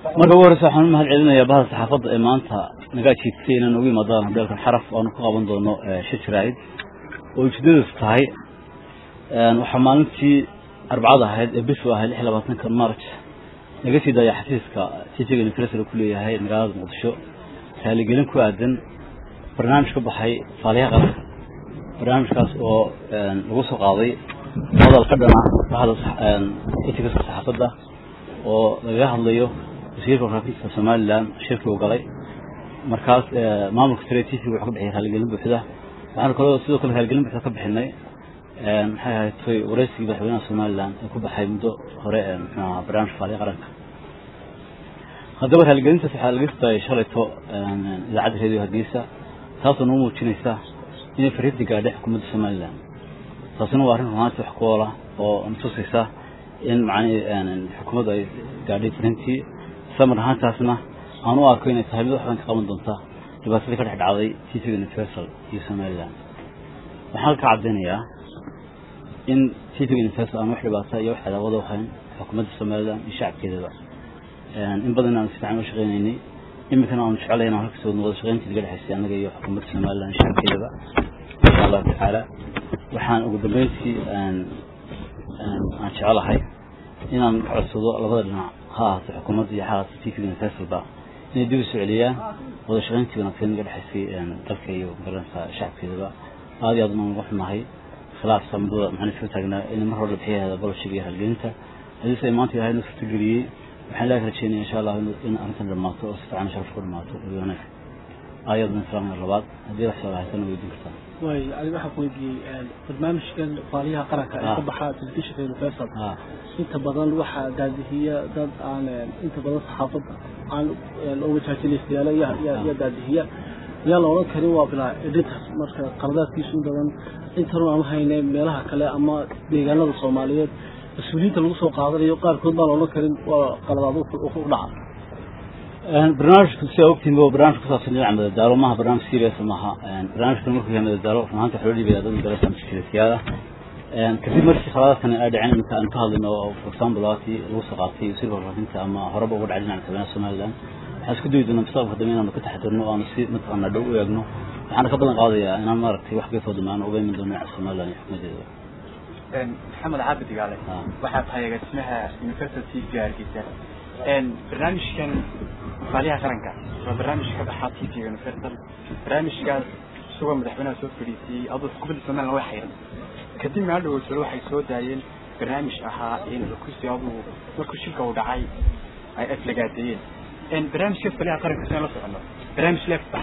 marka ugu horeysa waxaan u mahad celinayaa bahda saxaafadda ee maanta naga ajiibtay inaan ugu imaadaan hoteelkan xaraf oanu ku qaban doono shir jaraa'id oo ujeedadiisu tahay waxaa maalintii arbacada ahayd ee bisu ahayd lix iyo labaatanka march naga sii daaya xafiiska tv-ga nifresal ku leeyahay magaalada muqdisho raaligelin ku aadan barnaamij ka baxay faaliyaha qaranka barnaamijkaas oo lagu soo qaaday hadal ka dhana bahda etigaska saxaafadda oo lagaga hadlayo wasiirka warfaafinta somalilan shirkii uu galay markaas maamulka sare t v wuxuu ka bixiyay raaligelin buuxda waxaanu kaloo sidoo kale raaligelin buuxda ka bixinay maxay ahayd toy wareysigii madaxweynaha somalilan ee ku baxay muddo hore mxuaha barnaamijka faaliya qaranka haddaba raaligelintaas waxaa laga sitaayay shalayto idaacadda radio hargeysa taasoo noo muujinaysa inay fariinta gaadhay xukuumadda somalilan taasina waa arrin runaanti wax ku oola oo natusaysa in macnihii xukuumaddu ay gaadhay fariintii samar ahaantaasna aan u arko inay tahay mid wax badan ka qaban doonta dhibaatadii ka dhex dhacday tvga universal iyo somalilan waxaan halka caddaynayaa in tvga universal aan wax dhibaata iyo wax cadaawada ahayn xukuumadda somalilan iyo shacabkeedaba in badan aan si fiican u shaqaynaynay iminkana aanu jecelahay inaan halka soo wada shaqayntii naga dhexaysay annaga iyo xukuumadda somalilan iyo shacabkeedaba insha allahu tacaala waxaan ugu dambeyntii aan jecelahay inaan codsado labada dhinac ha ahaato xukuumadda iyo ha ahaato tvga universalba inay dib u soo celiyaan wada shaqayntii wanaagsan naga dhexaysay dalka iyo magaranaysa shacabkeedaba aad iyo aad unaan uga xunahay khilaafka muddada maxaan iska taagnaa in mar hore la bixiyaheeda boloshiga iyo halgelinta hadiise ay maanta ilahay noo suurtageliyey waxaan ilahi ka rajeynaya insha allah in arrintan dhamaato oo si fiican sharaf ku dhamaato iyo wanaag ayadan islaamka labaad haddii wax soo haysan weydiin kartaa way ani waxaan ku weydiiyey barnaamijkan faaliyaha qaranka ee ka baxa telefishinka universal inta badan waxaa daadihiya dad aan inta badan saxaafadda aan oo majaajileystayaala yaa daadihiya yaa la odhan karin waa bilaa editors marka qaladaadkiisu in badan intanu aan hayne meelaha kale ama deegaanada soomaaliyeed mas-uuliyiinta lagu soo qaadanayo qaarkood baan la odhan karin waa qaladaad u dhaca barnaamijku sidaa ogtihin waa barnaamij ku saabsan dhinaca madadaalo maaha barnaamij serious maaha barnaamijkan markuu yahay madadaalo runaanta waxaa loo dhiibaya dad madarasa mushkilasiyaada kadib markii khaladaadkan ay dhaceen iminka aan ka hadlayno oo for example labaatii lagu soo qaatay wasiirka warfaafinta ama horeba uga dhacay dhinaca madaxweynaha somaliland waxaan isku dayi doonaa mustaqbalka dambe inaanu ka taxadirno o aanu si mataqaanaa dhow u eegno waxaana ka badan qaadayaa inaan maaragtay wax geefoo dambe aan uga iman doono dhinaca somaliland iyo xukuumadeeda maxamed caabid igaale waxaa tahay agaasimaha university v hargeysa barnaamijkan faaliyaha qaranka waa barnaamij ka baxaa t v universal barnaamijkaas isagoo madaxweynaha soo fadhiisiyey aduu xukuumadda somaliland way xayran kadib maadhow jiro waxay soo daayeen barnaamij ahaa in kursi aduu markuu shilka uu dhacay ay aflagaadeeyeen barnaamijkaas faaliyaha qaranka sidaan la socono barnaamij leef